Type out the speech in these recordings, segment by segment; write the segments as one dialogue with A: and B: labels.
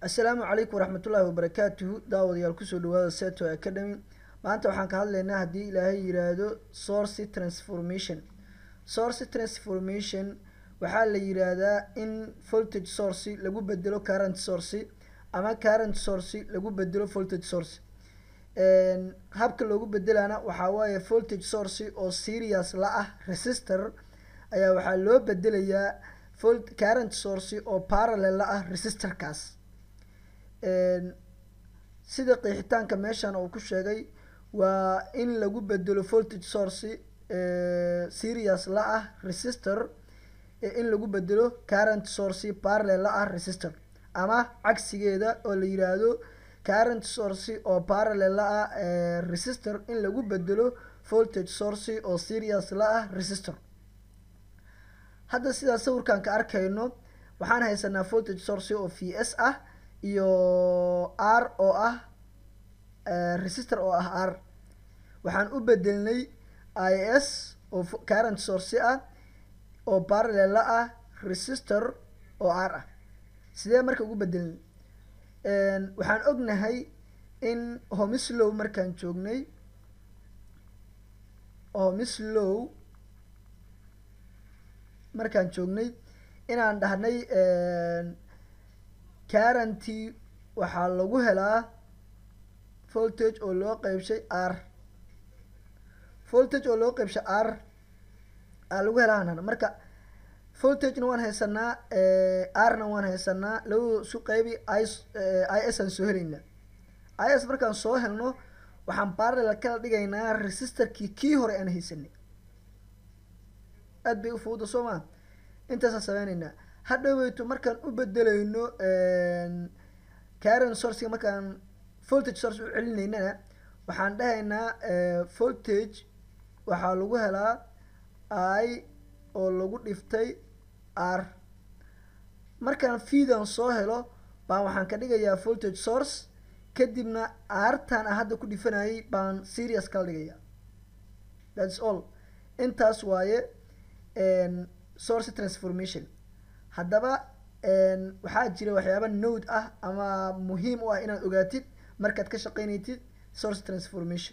A: assalaamu calaykum waraxmatullaahi wabarakaatuhu daawadayaal kusoo dhawaada seto academy maanta waxaan ka hadlaynaa haddii ilaahay yiraahdo source transformation source transformation waxaa la yiraahdaa in voltage source lagu bedelo current source ama current source lagu bedelo voltage source habka loogu bedelana waxaa waaye voltage source oo serious la ah resistor ayaa waxaa loo bedelayaa volt current source oo parallel la ah resistorkaas sida qeexitaanka meeshan uu ku sheegay waa in lagu bedelo voltage source serious la ah resistor in lagu bedelo current source parallel la ah resistor ama cagsigeeda oo la yiraahdo current source oo parallel la ah resistor in lagu bedelo voltage source oo serious la ah resistor hadda sidaa sawirkan ka arkayno waxaan haysanaa voltage source oo v s ah iyo r oo ah resistor oo ah r waxaan u bedelnay i s oo current source ah oo parallel la ah resistor oo r ah sidee marka ugu bedelnay waxaan ognahay in homislow markaan joognay homislow markaan joognay inaan dhahnay currenty waxaa lagu helaa voltage oo loo qeybshay r voltage oo loo qeybshay r aa lagu helaa aan marka voltagena waan haysanaa r-na waan haysanaa labadoo isu qeybi i i s aan soo helaynaa i s markaan soo helno waxaan parallel kala dhigaynaa resistorkii kii hore aan haysanay aad bay u fuuda soo maa intaasaan sameyneynaa hadhoweyto markaan u bedelayno current sourcega markaan voltage source u celinaynana waxaan dhahaynaa voltage waxaa lagu helaa i oo lagu dhiftay r markaan feedan soo helo baan waxaan ka dhigayaa voltage source kadibna artan a hadda ku dhifanayay baan serious kala dhigayaa thats all intaas waaye source transformation haddaba waxaa jira waxyaaba node ah ama muhiim u ah inaad ogaatid markaad ka shaqeynaytid source transformation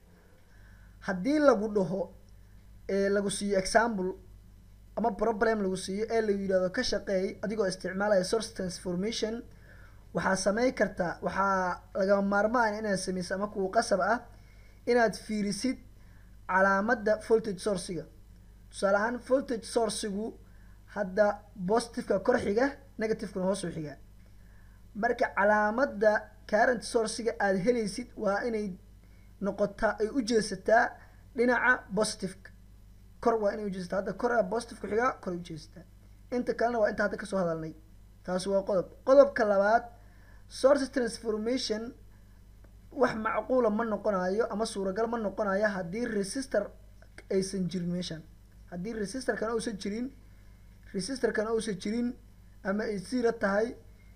A: haddii lagu dhaho lagu siiyo example ama problem lagu siiyo ee lagu yidhahdo ka shaqeey adigoo isticmaalaya source transformation waxaa sameyn kartaa waxaa lagama maarmaan inaad sameysa ama kuwa qasab ah inaad fiirisid calaamadda voltage sourciga tusaale ahaan voltage sourcigu hadda positiveka kor xiga negativekuna hoosuu xigaa marka calaamadda current sourciga aada helaysid waa inay noqotaa ay u jeesataa dhinaca positiveka kor waa inay ujeesataa hadda kor positive ku xigaa koray ujeesataa inta kalena waa inta hadda kasoo hadalnay taasi waa qodob qodobka labaad source transformation wax macquula ma noqonayo ama suuragal ma noqonayo haddii resistor aysan jirin meeshan haddii resistorkana uusan jirin resistorkana uusan jirin ama ay zero tahay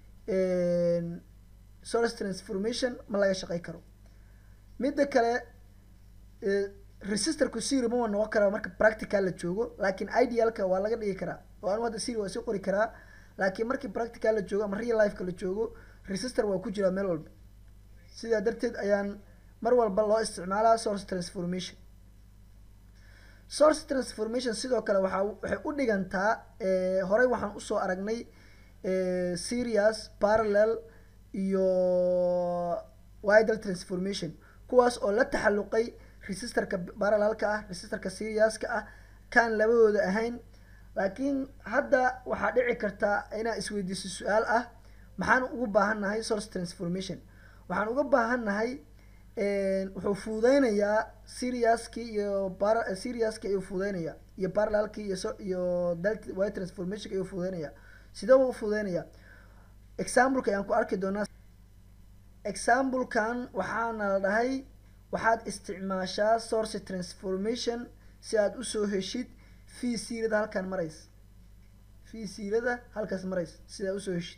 A: source transformation ma laga shaqey karo midda kale resistorku zero ma noqon karaa marka practical la joogo laakiin idealka waa laga dhigi karaa oo anu hadda zero waa sii qori karaa laakiin markii practical la joogo ama real lifeka la joogo resistor waa ku jiraa meel walba sidaa darteed ayaan mar walba loo isticmaalaa source transformation source transformation sidoo kale waxaa waxay u dhigantaa horey waxaan usoo aragnay serious parallel iyo widal transformation kuwaas oo la taxalluqay resistorka parallelka ah resistorka seriouska ah kaan labadooda ahayn laakiin hadda waxaa dhici kartaa inaad isweydiiso su-aal ah maxaan ugu baahannahay source transformation waxaan uga baahannahay wuxuu fududeynayaa seriouskii iyo seriouski ayuu fududeynaya iyo parallelkii iyo iyo wy transformationka ayuu fududeynaya sidee u fududeynaya exampleka ayaan ku arki doonaa examplekan waxaana la dhahay waxaad isticmaashaa source transformation si aad usoo heshid fee siirada halkaan marays fee siirada halkaas marays sidaa usoo heshid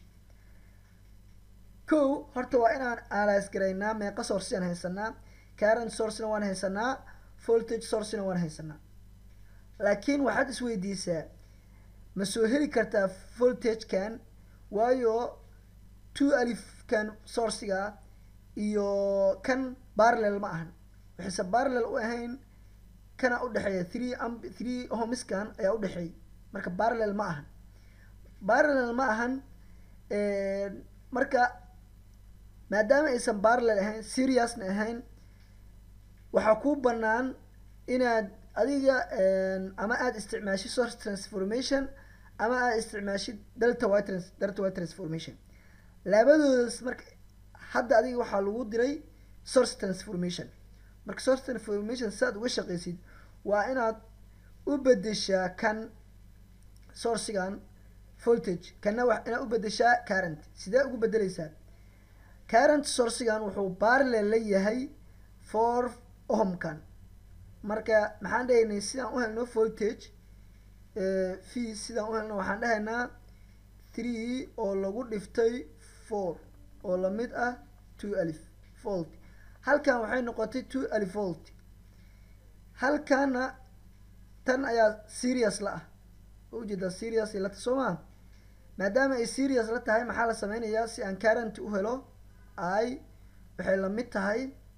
A: ko horta waa inaan analyse garaynaa meeqa source aan haysanaa current sourcena waan haysanaa voltage sourcena waan haysanaa laakiin waxaad isweydiisaa ma soo heli kartaa voltagekan waayo two alifkan sourciga iyo kan parallel ma ahan waxayse parallel u ahayn kana udhexeeya three amb three homiskan ayaa udhexeeya marka parallel ma ahan parallel ma ahan marka maadaama aysan parallel ahayn seriousna ahayn waxaa kuu banaan inaad adiga ama aada isticmaashid source transformation ama aad isticmaashid delta y trans delta y transformation labadoodas marka hadda adiga waxaa lagu diray source transformation marka source transformation si aad uga shaqeysid waa inaad u bedeshaa kan sourcigan voltage kana wa inaad u bedeshaa current sidee ugu bedeleysaa current sourcigan wuxuu parallel la yahay for ohmkan marka maxaan dhahaynay sidaan u helno voltage v sidaan u helno waxaan dhahaynaa three oo lagu dhiftay four oo lamid ah two alif volt halkan waxay noqotay two alif volt halkana tan ayaa serious la ah oo ujeedaa serious lata soo maa maadaama ay serious la tahay maxaa la sameynayaa si aan current u helo i waxay lamid tahay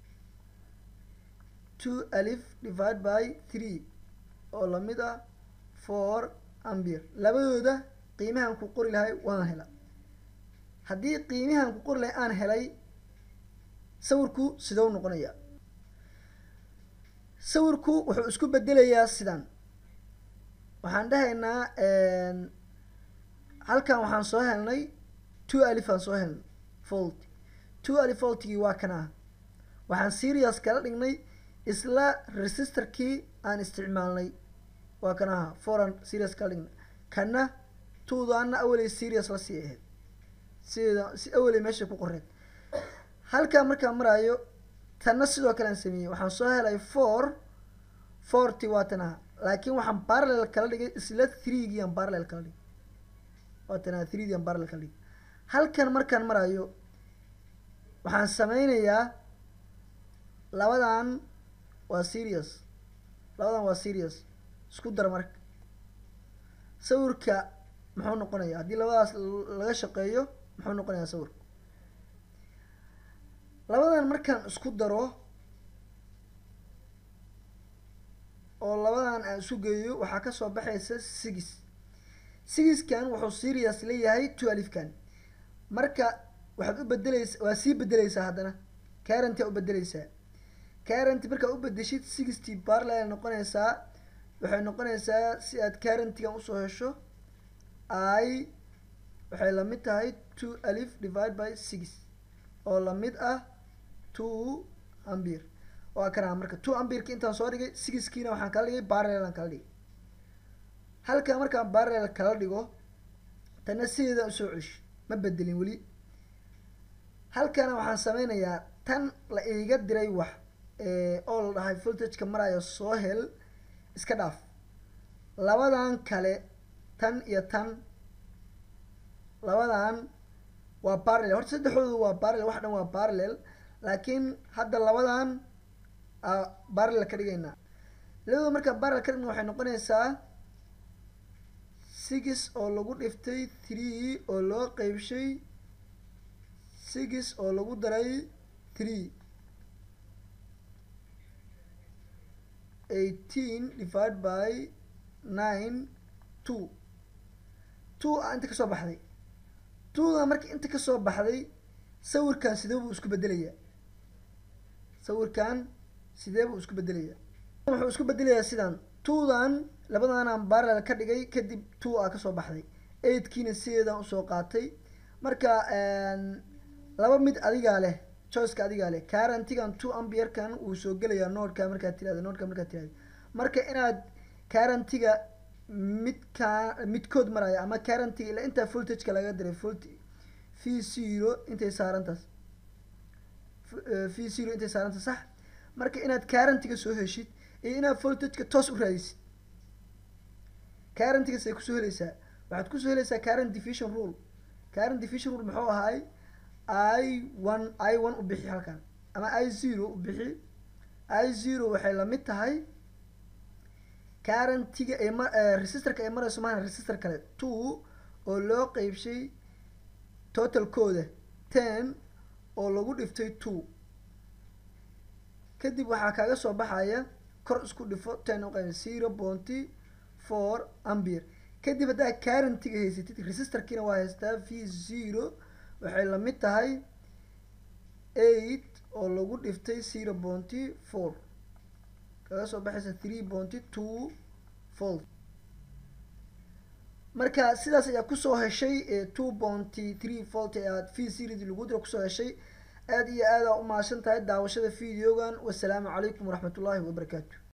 A: two alif divide by three oo lamid ah four ambir labadooda qiimahan ku qori lahay waan hela haddii qiimihan ku qori lahay aan helay sawirku sidou noqonaya sawirku wuxuu isku bedelayaa sidan waxaan dhahaynaa halkan waxaan soo helnay two alif aan soo helnay volt two alif voltgii waa kana waxaan serious kala dhignay isla resistorkii aan isticmaalnay waa kan aha foran serious kala dhignay kana tuudaana awaley serious la sii ahayd sideeda si awaley meesha ku qoreed halkaa markaan maraayo tanna sidoo kale aan sameeyey waxaan soo helay four forty waa tan aha laakiin waxaan parallel kala dhigay isla threegii aan parallel kala dhigay waa tan aha threegii aan parallel kala dhigay halkan markaan maraayo waxaan sameynayaa labadan waa serious labadan waa serious isku dar marka sawirka muxuu noqonayaa haddii labadaas laga shaqeeyo muxuu noqonayaa sawirka labadan markaan isku daro oo labadan aan isu geeyo waxaa kasoo baxaysa six sixkan wuxuu serious leeyahay twelvekan marka waxaad u bedeleysa waa sii bedeleysaa haddana currenty aa u bedeleysaa currenty markaa u bedeshid sixty parallel noqonaysaa waxay noqonaysaa si aad currentygan usoo hesho i waxay lamid tahay two alif divide by six oo lamid ah two ambir waa kanaa marka two ambirka intaan soo dhigay sixkiina waxaan kala dhigay parallel aan kala dhigay halkaa markaan parallel kala dhigo tana sideedaan usoo ceshi ma bedelin weli halkana waxaan sameynayaa tan la iiga diray wax oo la dhahay voltageka maraayo soo hel iska dhaaf labadan kale tan iyo tan labadan waa parallel horta saddexdoodu waa parallel wax dhan waa parallel laakiin hadda labadan parallel ka dhigaynaa labadooda markaa parallel ka dhigna waxay noqonaysaa six oo lagu dhiftay three oo loo qeybshay six oo lagu daray three eighteen divided by nine two two a inta kasoo baxday twoda marka inta kasoo baxday sawirkan sidee buu isku bedelayaa sawirkan sidee buu isku bedelayaa wuxuu isku bedelayaa sidan twodan labadanaan parallel ka dhigay kadib two a kasoo baxday eightkiina sideedan usoo qaatay marka laba mid adigaa leh choiceka adigaa leh currentigan two ambierkan wuu soo gelayaa noodka markaad tirahda noodka markaad tirahda marka inaad currentiga midkaa midkood maraya ama currentiga ila intaa voltageka laga diray volt v zero intay saarantaas v zero intay saaranta sax marka inaad currentiga soo heshid iyo inaad voltageka toos u raadisid currentigas ay kusoo heleysaa waxaad kusoo heleysaa current division rule current division rule muxuu ahaay i one i one u bixi halkan ama i zero u bixi i zero waxay lamid tahay currentiga ay ma resistorka ay marayso maana resistor kale two oo loo qeybshay totalkooda ten oo lagu dhiftay two kadib waxaa kaaga soo baxaya kor isku dhifo ten uqayb zero ponty four ambier kadib haddaa currentiga haysatid resistorkiina waa haystaa v zero waxay lamid tahay eight oo lagu dhiftay zero ponty four kaga soo baxaysa three ponty two volt marka sidaas ayaa kusoo heshay two ponty three volt ee aad v series lagu diro kusoo heshay aada iyo aada aa umahadsan tahay daawashada videogan wasalaamu calaykum waraxmat ullaahi wabarakaatu